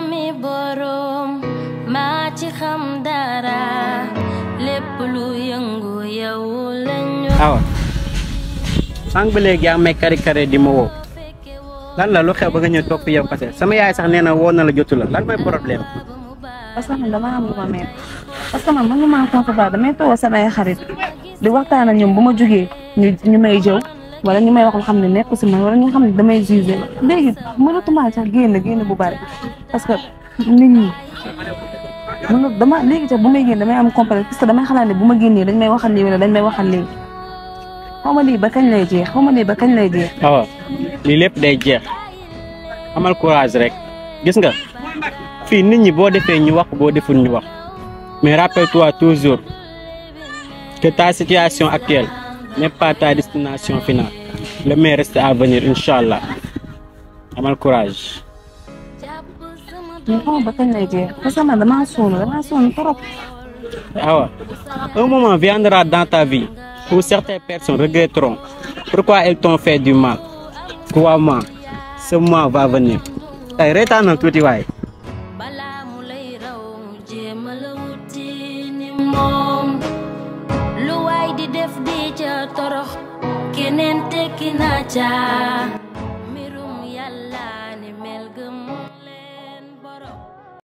mi borom maa ci xam dara lépp lu yëngu yow lañu awa sànq ba léegi yaa ngi may kari kari di ma woo lan la lu xew ba nga ñëw toog fi yow kase sama yaay sax nee na woo na la jotu la lan mooy problème parce que man dama am lu ma mel parce que man man maa confortable damay toog samay xarit di waxtaan ak ñoom bu ma jógee ñu ñu may jëw wala ñu may wax loo xam ne nekku si man wala ñu xam ne damay jugé léegi mënatuma sax génn génn bu bari parce que nit ñi mënu dama léegi sax bu may génn damay am complexe parce que damay xalaat ne bu ma génnee dañ may waxal lii wala dañ may waxal lii xaw ma lii ba kañ lay jeex xaw ma lii ba kañ lay jeex. awa lii lépp day jeex amal courage rek gis nga fii nit ñi boo defee ñu wax boo deful ñu wax mais rappelle-toi toujours que ta situation actuelle n'est pas ta destination finale le meilleur reste à venir incha allah amal courage. mais xaw ma ba kañ lay jeex parce que man damaa sonn damaa sonn trop. awa un moment viendra dans ta vie où certaines personnes regretteront pourquoi elles t'ont fait du mal crois-moi ce moment va venir tey reetaanal tuuti waay. balaa mu lay raw jéema la wuti ni moom lu waay di def di ca torox keneen tekki na ca